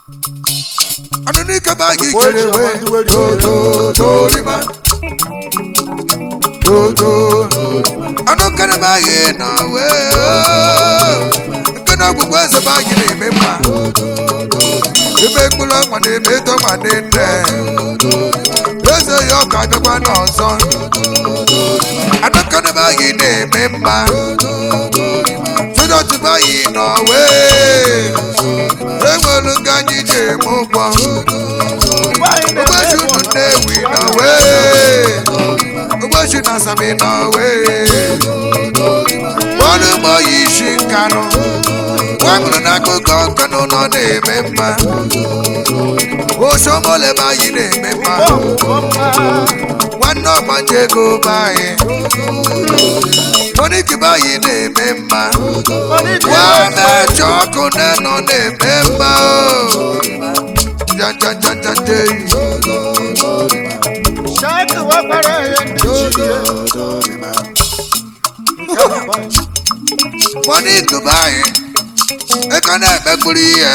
Anụ n'ike ba gị kere we totorima toto anụ kere ba gị nọ we nke na ọgwụgwọ eze ba gị na-eme mma ebe mkpụrụ ọnwa na-eme eto ma dị nne eze ya ọka bịakwa n'ọzọ anụ kere ba gị na-eme mma Jụdọtụ ba gị nọ wee enwere nga anyị ji eme ụgbọ ụbọchị unu nnewi nọ wee ụbọchị na asami nọ wee ọrụ ugbo yi isi nkanụ nwamụrụ n'akụkọ nkanụ nọ na-eme mma osomole be anyị na-eme mma nwanne ọgbanje ego be anyị moniki be anyị na-eme mma nwa mejọ ọkụ na-enọ na-eme mma o jajajajajeyi Shaka wakara ya ndichiye. moniki be anyị eka na-ekpekpuru ihe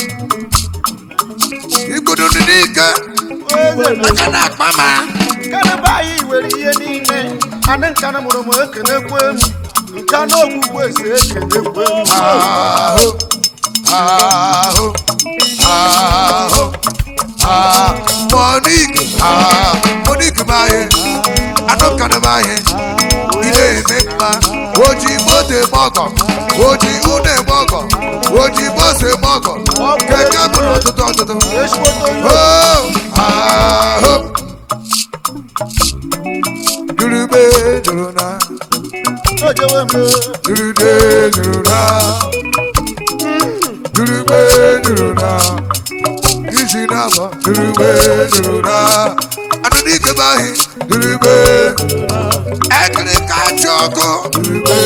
igbudu dị n'ike aka na-akpa ma Kana bayi were ihe niile. Ana nkana mụrụ m ekenekwe m. Nka na ogwugwu esi ekenekwe m. ahụ ahụ ahụ ahụ monik ahụ monik be anyị anụkanụ be anyị ị na-eme mma oji moto eme ọgọ oji ụlọ eme ọgọ oji bọsụ eme ọgọ keke bụ n'ụtụtụ ọtụtụ Ezigbote onye Oh, ahụ durube duru na ojewe m. durude duru na durube duru na isi n'afọ durube duru na anụ n'ike bụ ahị durube ekiri ka achị ọkụ durube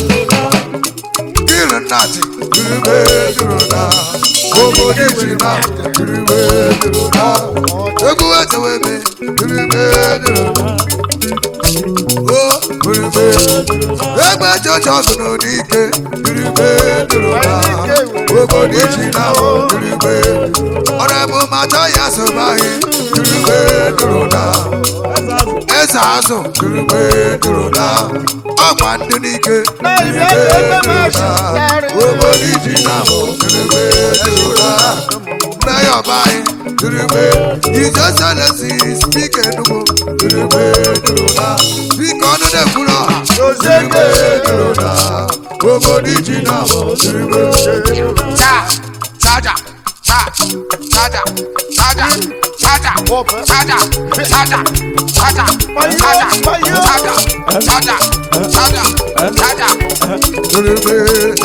kiri nnati durube duru na obodo isi na durube duru na egwu echewebe durube duru na o durube egbe jọjọ sụrụ n'ike durube duru na obodo isi na durube ọrịa mata ya sobaghị durube duru na eze azụ durube duru na ọgba ndị n'ike durube duru na obodo isi na durube duru na nne ya ọba anyị durube ije selesi spika enugwu durube duru na spika ọnụ na-ekwuru ọha durube duru na obodo isi na durube cha chaja cha chaja chaja chaja chaja chaja chaja chaja chaja chaja chaja chaja durube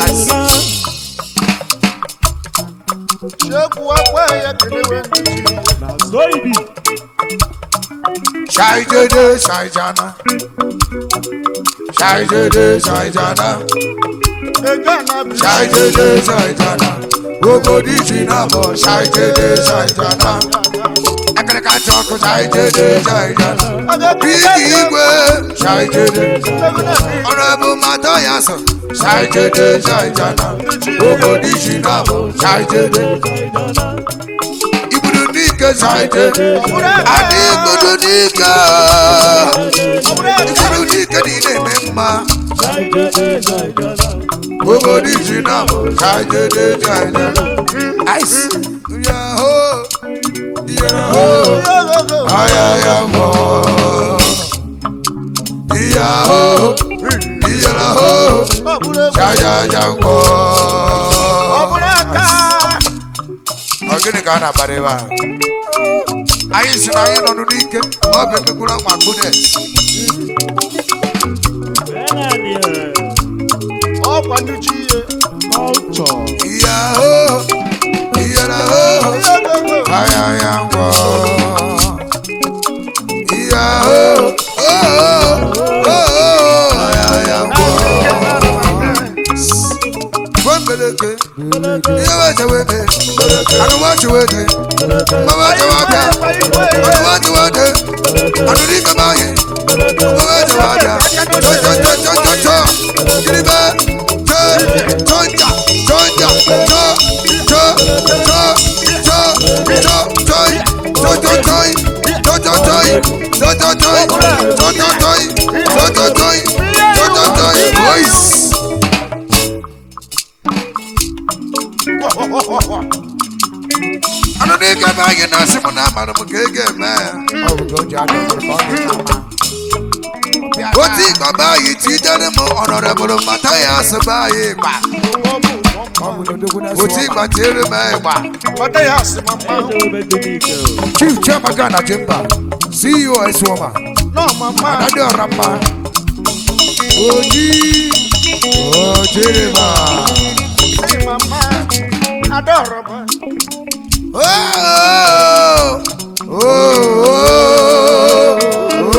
Sheku akwa ya kenewe ndichiye. Shaijede shaijana Shaijede shaijana Ega na bi. Shaijede shaijana Obodo isi na-abọ Shaijede shaijana Akịrịka chọkụ Shaijede shaijana Bigi igwe Shaijede Ọrọbụ mata ya sọ Shaijede shaijana Obodo isi na-abọ Shaijede Igbudu n'ike Shaijede Adị igbudu n'ike Igbudu n'ike niile eme mma obodo isi na Shaijede shaijana Ice Yahoo Yahoo ayaya mọ ìyàwó ìyàwó ṣayaya mọ. ọgịnị ka a na-abara ebe a anyị si na anyị nọ n'ike ọ bụ emegburu ma gbune Ọkwa ndichiye. ìyàwó ìyàwó ayaya mọ ìyàwó ayaya mọ. Gbọ́ngbẹ̀lẹ̀kẹ̀, ihe wee chewe ebe, anụwa chewe ede, mmawa chewe abịa, anụwa chewe ede, anụrụ ike m anyị, mmawa chewe abịa, chọ chọ chọ chọ chọ chọ, kiribe, chọ, chọ nja, chọ nja, chọ, chọ, chọ, chọ, Tototoi, tototoi, tototoi, tototoi, voice. Ano ne ka ba yɛ na se mo na ama no mo keke mɛ. Oti baba yi ti dani mo honorable Matthias ba yi gba. Oti gba tere mɛ gba. Ọdẹ yà sí mama. Chief Chairman Ghana Chamber, CEO Eswoma, Náà mama. Adade Orapa, Oji, Ojirima, Sí mama. Adọ̀rọ̀ bá. Oh, oh, oh,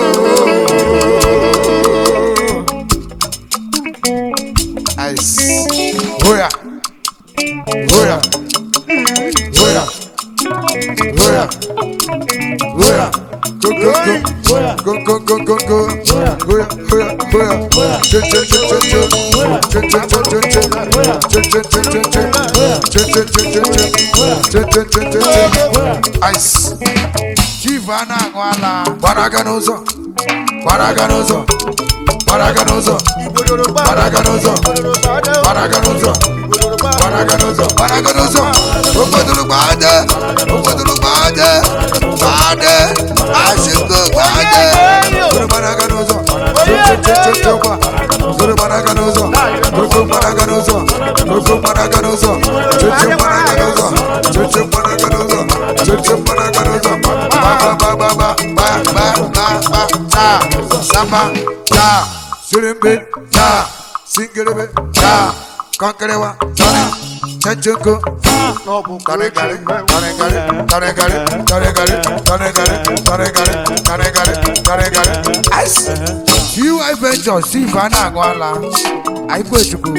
oh. Ice. Oya, Oya, Oya, Oya, Oya, go go go, go go go go go, Oya, Oya, Oya, che che che che che, che che che che che, che che che che che, che che che che che, che che che che che, Ice. Chief Anagwala, Gbaraga n'ụzọ. Gbaraga n'ụzọ. Gbaraga n'ụzọ. Ìgbòdòdó bá. Gbaraga n'ụzọ. Ìgbòdòdó bá dé. Gbaraga n'ụzọ. Ìgbòdòdó bá. Gbaraga n'ụzọ. Gbaraga n'ụzọ. Ogbodoro gbade. Ogbodoro gbade. Gbade. Ashiko gbade. Zoro gbaraga n'ụzọ. Che che che che kwa. Zoro gbaraga n'ụzọ. Koko gbaraga n'ụzọ. Koko gbaraga n'ụzọ. Che che gbaraga n'ụzọ. Che che gbaraga n'ụzọ. Che che gbaraga n'ụzọ. Ba ba ba ba ba ba ba ba ba. Ta. Samba. Ta. Sirimbe, Ta. Singirebe, Ta. Konkerewa. Tony. Chechoko. Náà bù kúrò Taregare, jù mẹ́. taregare, taregare, taregare, taregare, taregare, taregare, taregare. Ice. UI Venture, Chief Anagwala, Aikwechukwu,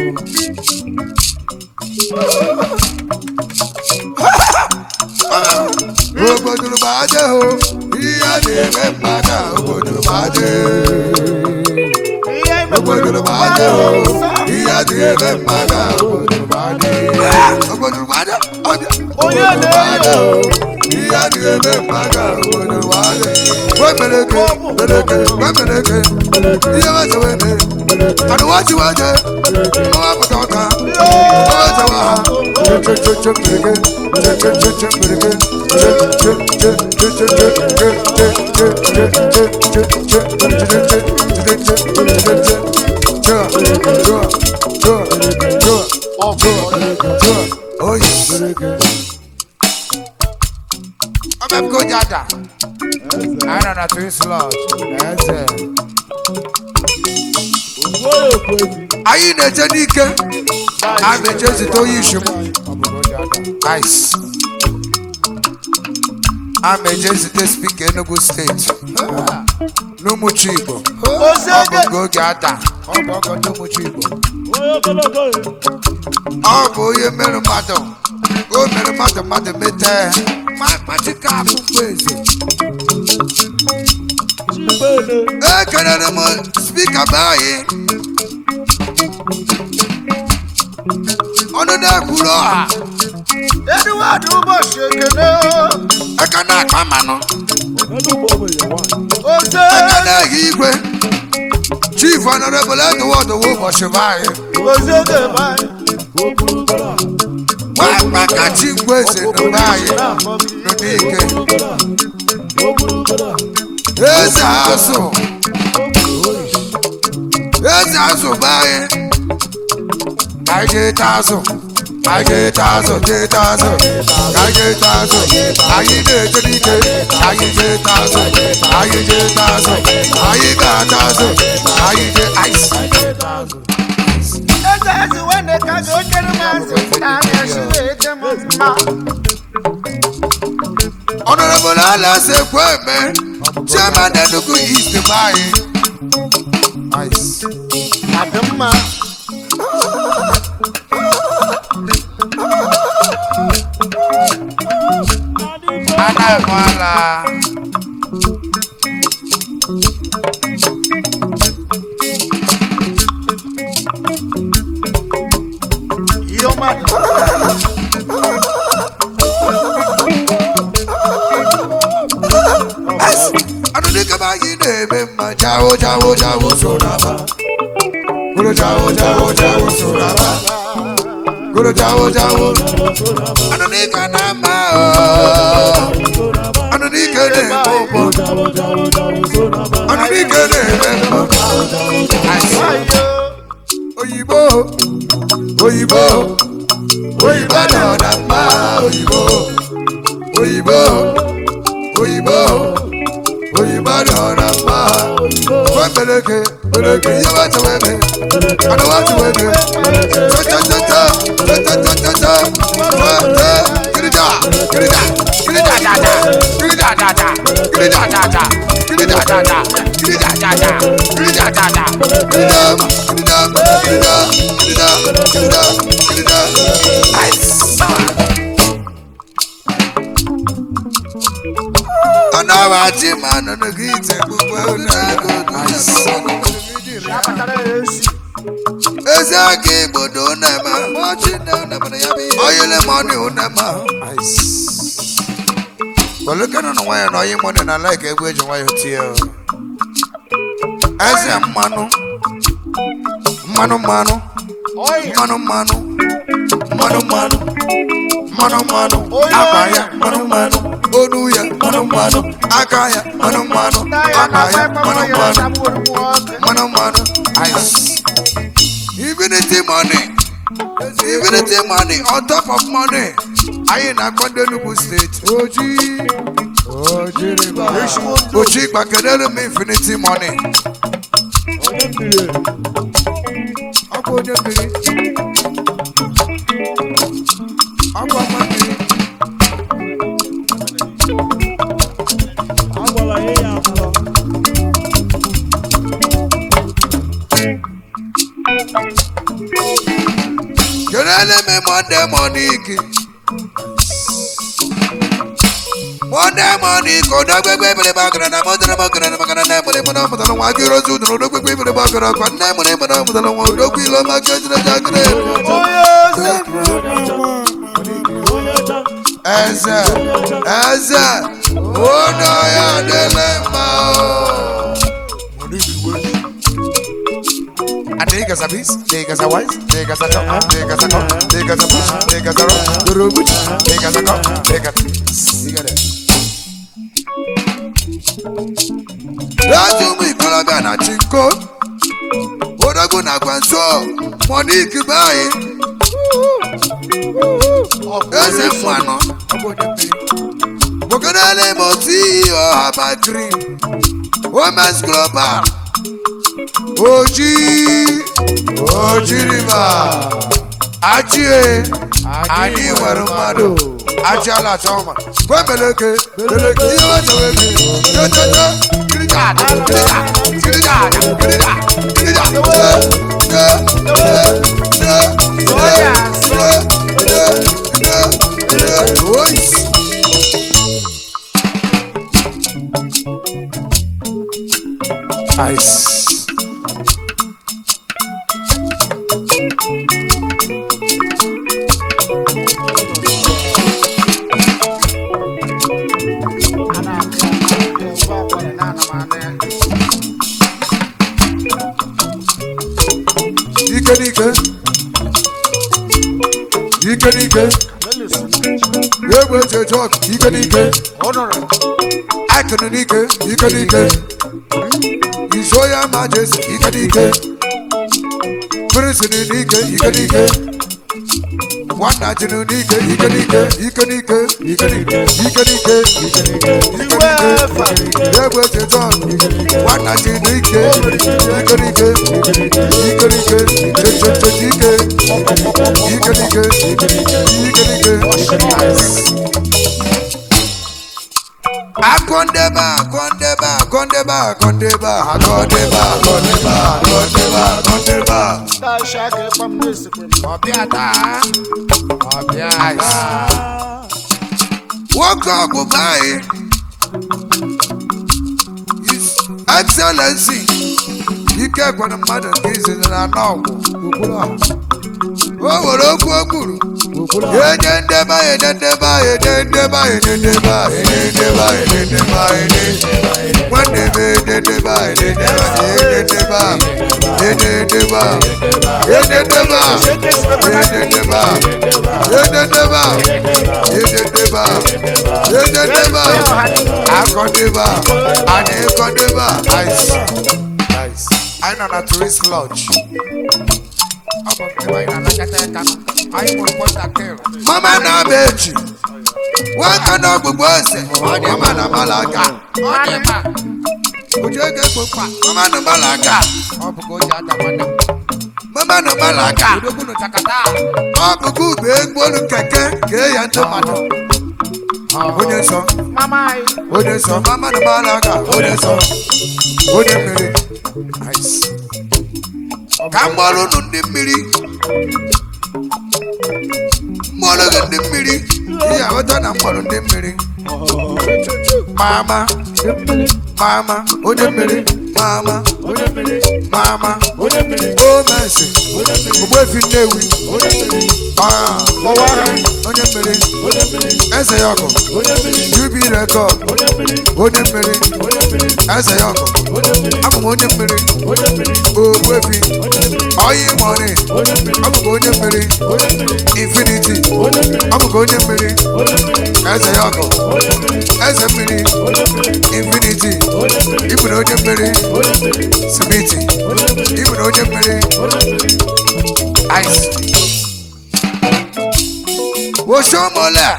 Obodo baje ho, iya na-eme mmadụ a, obodo baje. Iye Obodo baje ho, iya na-eme mmadụ a, obodo baje. Obodo baje, ọbịa. Onye Obodo baje na-eyo. ho, iya na-eme mmadụ a, obodo baje. Wemeleke, meleke, wemeleke, ihe waje weme. Anụ waji waje, ọwa pụta ọka, ọwa jawa ha. che che che che mereke, che che che che mereke, che che che che che che che che che che che Oyi. Ọbẹ̀ mi kò jáda. Ana na Twins Lodge, Eze, Anyị na-eje n'ike. A na-eje zite onye isi m. Nice. A na-eje zite spika Enugu steeti. N'Umuchi Igbo. Ozi Ọ bụ ege. nke oge ada. ọ bụ ọgọ ndị ụmụchi Igbo. Ọ bụ onye mere mmadụ. O mere mmadụ mmadụ mete. Ma kpachika akpụkpọ eze. Ekelere m spika be anyị. Ọnụ na-ekwuru ọha. Edward ụbọchị ekene. Aka na-akpa mmanụ. Ozi Aka na-ehi igwe. Chief Honorable Edward Owo ụbọchị be anyị. ozi oge be anyị. Nwa akpaka chi ngwa eze na be anyị. Nọ n'ike. Eze azụ. Eze azụ be anyị. Ka anyị jee taa azụ. Ka anyị jee taa azụ, jee taa azụ. Ka anyị jee taa azụ. Anyị na-eje n'ike. Ka anyị jee taa azụ. Ka anyị jee taa azụ. Anyị ga-ata azụ. Ka anyị jee ice. Eze ezi wene ka ga onyere m azụ. Na na-esi na-eje m mma. Honorable Alas Ekweme, Chairman Enugu East Bayi. Nice. Adị mma. Anakwala. Ihe ọma dị. Yes. na-eme mma jawo jawo jawo so n'aba gụrụ jawo jawo jawo so n'aba gụrụ jawo jawo anụ n'ike na mma o anụ n'ike na-eme ụgbọ anụ n'ike na-eme mma oyibo oyibo oyibo nọ na mma oyibo oyibo oyibo oyibo nọ na mma fue peleke peleke ihe wa tewe me anụ wa tewe me tọtọtọtọ tọtọtọtọ tọtọ kirida kirida kirida dada kirida dada kirida dada kirida dada kirida dada kirida dada kirida kirida kirida kirida kirida kirida aisa. ọ̀nà wa ti máa nínú kí ìtẹ̀ gbogbo onígbò aisa. ezi aka igbodo unema oyile mọni unema pẹ̀lú kẹ́nu nù wáyà náà ọyí mọ́ni náà láìka egwu eji nwayọ tie o eze mmanụ mmanụ mmanụ mmanụ mmanụ mmanụ mmanụ mmanụ mmanụ akpa ya mmanụ mmanụ onu ya mmanụ mmanụ aka ya mmanụ mmanụ akpa ya mmanụ mmanụ mmanụ mmanụ ice infinity money infinity money on top of money anyị na-akpọ ndị Enugu steeti oji oji gbakedere m infinity money ọ bụ onye mmiri ọ bụ ọma mmiri kelele m monde moniki monde moniki odogbegbe ebere bagara na modere magara na magara na emere mụna mụtara nwa gị rozi udoro odogbegbe ebere bagara kwa nne mụrụ emere mụtara nwa odogwu ilo maka ejire jagere eze eze ono ya dele mma o Niggas are beast, niggas are wise, niggas are dumb, niggas are dumb, niggas are push, niggas are rough, the road push, niggas are dumb, niggas. You got it. Láti mú ìkọlọ́gbà náà ti kó. Odogun na gbanso, Monique báyìí. Eze fún àná. Mokedele mo tí ọ̀hábà green. Women's global. Oji Oji river Achie anyị nwere mmadụ achiala chọma kwemeleke meleke ihe weteweke tototo kirija kirija kirija kirija kirija de de de de de de ois Ice. Ike n'ike. Ike n'ike. Egbe eji eje ọgụ. Ike n'ike. Akụnụ n'ike. Ike n'ike. His Royal Majesty. Ike n'ike. Prince n'ike. Ike n'ike. Nwanna ji n'ike. Ike n'ike. Ike n'ike. Ike n'ike. Ike n'ike. Ike n'ike. Ike n'ike. Egbe eji eje ọgụ. Nwanna ji n'ike. Ike n'ike. Ike n'ike. Ike n'ike. Che che che ike. Ike n'ike. Ike n'ike. Ike n'ike. Akondeba, akondeba, akondeba, akondeba, akondeba, akondeba, akondeba, akondeba. Ọbịa taa, ọbịa isi. Nwoke ọgụgụ anyị, His Excellency, ike gwara mmadụ nke izizi na anọ ọgwụ. O nwere okwu o kwuru, Ede ndeba, ede ndeba, ede ndeba, ede ndeba, ede ndeba, ede ndeba, ede. Wande be ede ndeba, ede ndeba, ede ndeba, ede ndeba, ede ndeba, ede ndeba, ede ndeba, ede ndeba, ede ndeba. Akọdeba, anyị akọdeba. Nice, nice. Anyị nọ na tourist lodge. Ọ bụ nke anyị na-anakọta aka. Anyị mụrụ kpọntakịrị. Mama na-aba echi. Nwaka na ọgbụgbọ ose. Mama na malaga. Ojú ege gbogbo. Mama na malaga. Ọ bụ ka o ji ada nwanne m. Mama na malaga. Ọ bụ ka ube egbolu keke kee ya ndị mmadụ. Onye nsọ. Mama anyị. Onye nsọ. Mama na malaga. Onye nsọ. Onye mmiri. Nice. Ka m gbọrọ unu ndị mmiri. Mgbọrọ gị ndị mmiri. Ihe aghọta na mgbọrọ ndị mmiri. Mama. Mama. Onye mmiri. Mama. Mama. O mercy. Ogbuefi Nnewi. Ah. Onye mmiri. Eze ya ọkụ. Jubi rekọd. Onye mmiri. Eze ya ọkụ. Abụ m onye mmiri. Ogbuefi. Oyi mọni. Abụ m onye mmiri. Infinity. Abụ m onye mmiri. Eze ya ọkụ. Eze mmiri. Infinity. Ịbụ na onye mmiri. Simiti. Ịbụ na onye mmiri. Ice. Oshomole.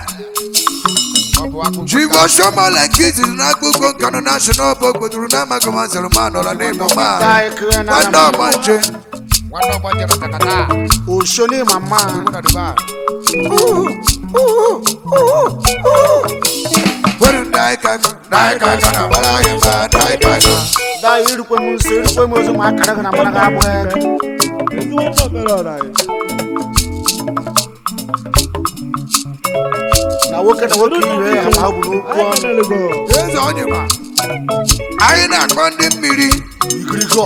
Jivo Oshomole kiti n'akpụkpọ nkanu national bụ ogbodoro n'amaghị ma zere ma nọrọ n'ịmụ ma. Anyị kere na Nwanne ọgbanje. Oshoni mama. Were ndị anyị ka ndị anyị ka ga na gbara anyị mba ndị anyị ka ga. Da irukwe m nso irukwe m ozu ma akara gị na mara gị abụghị ego. Na nwoke na nwoke iwe ya ma ọ bụ n'okwu ọnụ. Eze Onyema. Anyị na-akpọ ndị mmiri. Igirigo.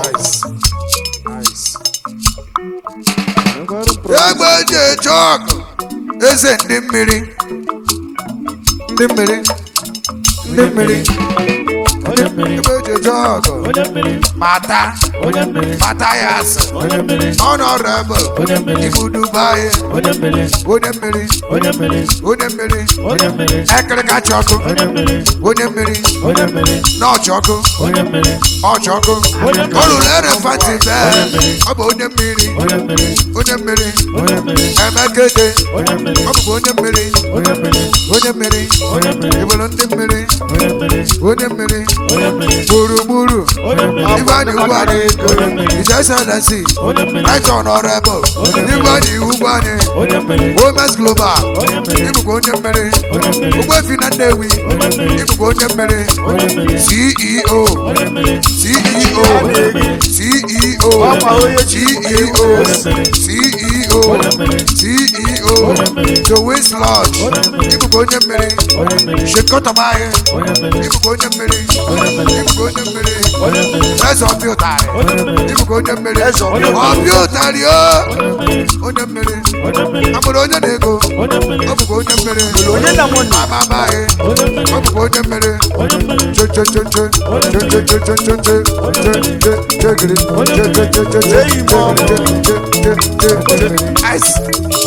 Egbe eji eje ọgụ. Eze ndị mmiri. Ndị mmiri. Ndị mmiri. Egbe eji eje ọgụ. Mata. Mata ya asị. Honorable. Ibu Dubai. Onye mmiri. Onye mmiri. Ekirika chọkụ. Onye mmiri. N'ọchị ọkụ. Ọchị ọkụ. Olulu elefanti bee. Ọ bụ onye mmiri. Onye mmiri. Emekede. Ọ bụkwa onye mmiri. Onye mmiri. Ibolo ndị mmiri. Onye mmiri. Gburugburu. Igwe anyị ugwu anyị. Ijeselesi. Right honorable. Igwe anyị ugwu anyị. Women's Global. Ịbụkwa onye mmiri. Ogbuefi na Nnewi. Ịbụkwa onye mmiri. CEO. CEO. CEO. Ọkwa onye ji CEO. CEO. CEO. Joey's Lodge. Ịbụkwa onye mmiri. Shekọtamaghị. Ịbụkwa onye mmiri. Ịbụkwa onye mmiri. Eze ọbịa ụtarị. Ịbụkwa onye mmiri. Eze ọbịa Ọbịa ụtarị o. Onye mmiri. Amụrụ onye na-ego. Ọ bụkwa onye mmiri. Onye na mụ na. Amamaghị. Ọ bụkwa onye mmiri. Che che che che. Che che che che che che. Che che che gịrị. Che che che che che. Eyi m ọmụ. Che che che che. Ice.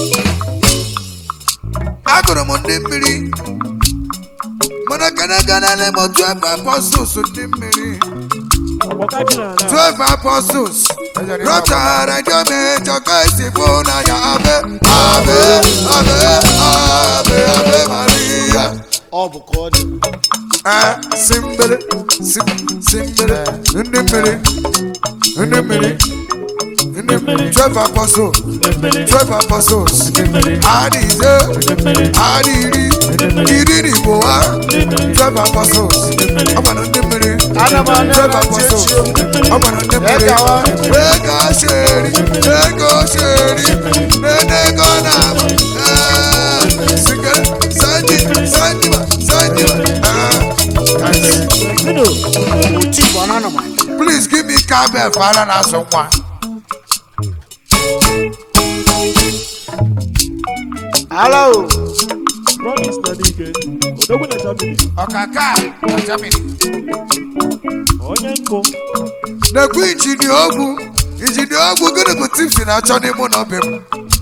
Agụrụ m ndị mmiri. Mana gana gana na m twelve apostles ndị mmiri. Twelve apostles. Rọchara jọ m chọka isi bụ n'anya abe. Abe, abe, abe, abe Maria. Ọ bụ ka ọ dị. Ah, simbere, sim, simbere, ndị mmiri, ndị mmiri, ndị mmiri, twelve apostles, twelve apostles, adị ise, adị iri, iri na igbo ha, twelve apostles, ọ gbara ndị mmiri, Ana m anya twelve na apostles, chechi ọ gbara ndị mmiri, Egawa. ego sheri, ego sheri, n'ego na eh, sige, sanji, sanjiba, sanjiba, ah, nice. Oti bụ ọnụ anụ m. Please give me cowbell for Alan na-azụ nwa. ala o promise na n'ike odogwu na germany ọkaka na germany onye nkụ na-ekwu injini ogwu injini ogwu gịnị bụ tips na-achọ n'ime ụlọ be m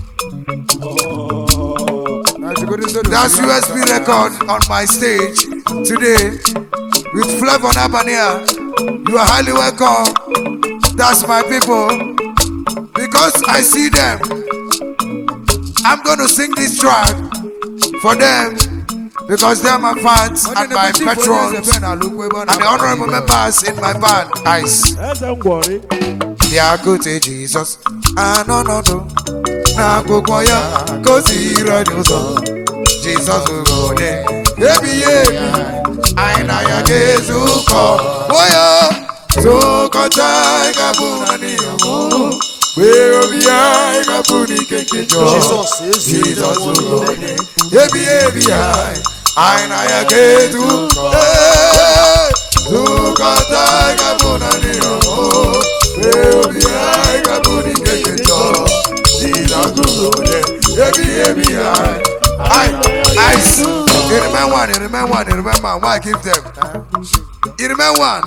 That's USB record on my stage today with Flavor Nabania. You are highly welcome. That's my people. Because I see them, I'm going to sing this track for them because they're my fans and my patrons and the honorable members in my band. Ice. eze ngwọrị bịakute jizọs anọ n'ọdụ n'akwụkwọ ya ka o siri anyị ụzọ jizọs bụ onye ebighị ebi anyị na ya ga-ezukọ oya zụkọta anyị ga-abụ naanị ya mụ wee obi ya anyị ga-abụ n'ike nke jọ jizọs ezi jizọs bụ onye ebighị ebi anyị anyị na ya ga-ezukọ Ee, zụkọta anyị ga-abụ naanị ya mụ wee obi anyị ga-abụ n'ike nke jọ jizọs bụ onye ebighị ebi anyị I, I, you remember one, you remember one, you remember one. Why give them? You remember one?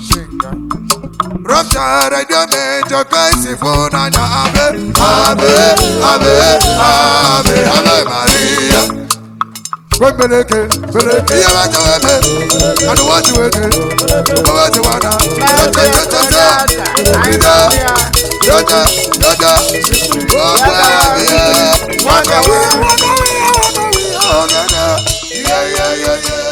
Rupture radio major Christ phone and Ave, Ave, Ave, Ave, Ave Maria. When Beleke, Beleke, you want to have it, and what you want to, what you want to, what you want to, Ida, Yoda, Yoda, oh, yeah, Waka, Waka, Waka, Waka, yeah, yeah, yeah, yeah.